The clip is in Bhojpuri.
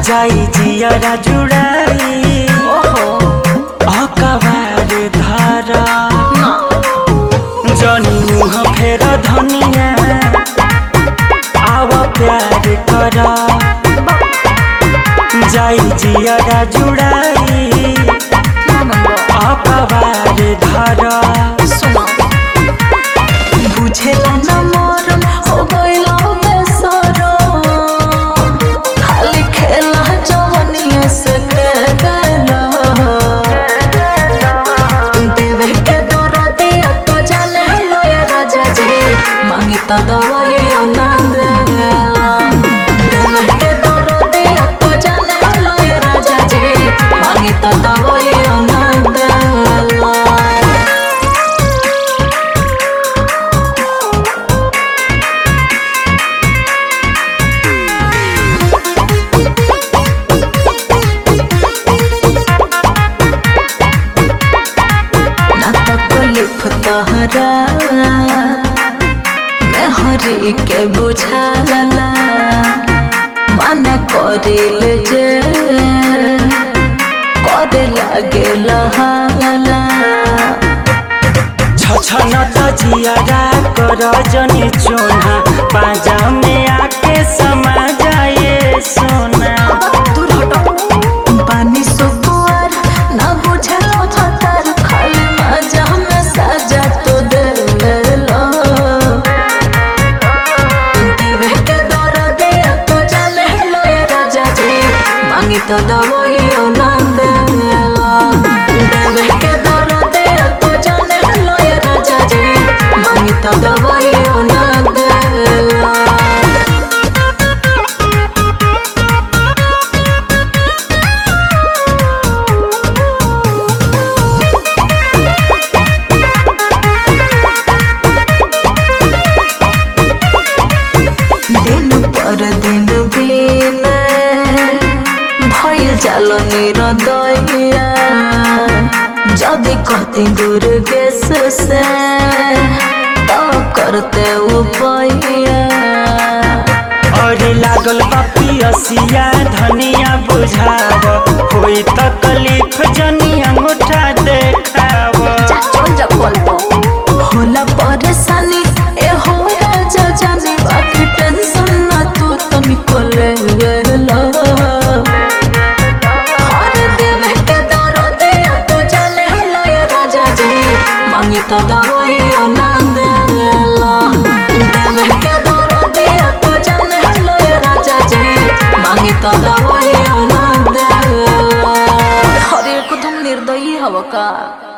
जाई जियरा जुड़ाई ओहो अकबार धारा ना जनी मुह फेर धनिया आव प्यार कर जाई जियरा जुड़ाई ना मंगो अकबार धारा सुनो बुझेला ना मोर हो गइला बेसरो खाली खेला जवनिया से खेला देवे के दौरा दिया तो जाने लो ये राजा जी मांगी तो दवाई ना देला देवे के दौरा दिया तो जाने लो ये राजा जी मांगी तो दवाई ना देला ना तकलीफ तहरा मैं हरी के बुझाला मन करिल जे करे लागे लहाला छछन त जियरा कर जनी चोना पाजा में आके समा जाए सोना दूर हटो पानी सुकुआर ना बुझलो छतर खाली मजा में सजा तो देलो देवे के दौर दे तो चले लो ये राजा जी मांगी तो दवाई ना देलो देवे के दौर दे तो चले लो ये राजा जी मांगी तो दवाई ना देलो दिन पर दिन बिना भइल जाल निरदया जदि कहते दुर्गेश से तो करते उपाया और लागल बापी असिया धनिया बुझाव कोई तकलीफ जनी अंगूठा देखाव चल जा पलटो होला परेशानी ए हो राजा जानी बाकी टेंशन ना तू तुमको ले लो हर देवे के दरो दे तो चले लो ये राजा जी मांगी तो दवाई ना दे लो देवे के दरो दे तो चले लो ये राजा जी मांगी तो दवाई ना दे लो हर एक तुम निर्दयी हव का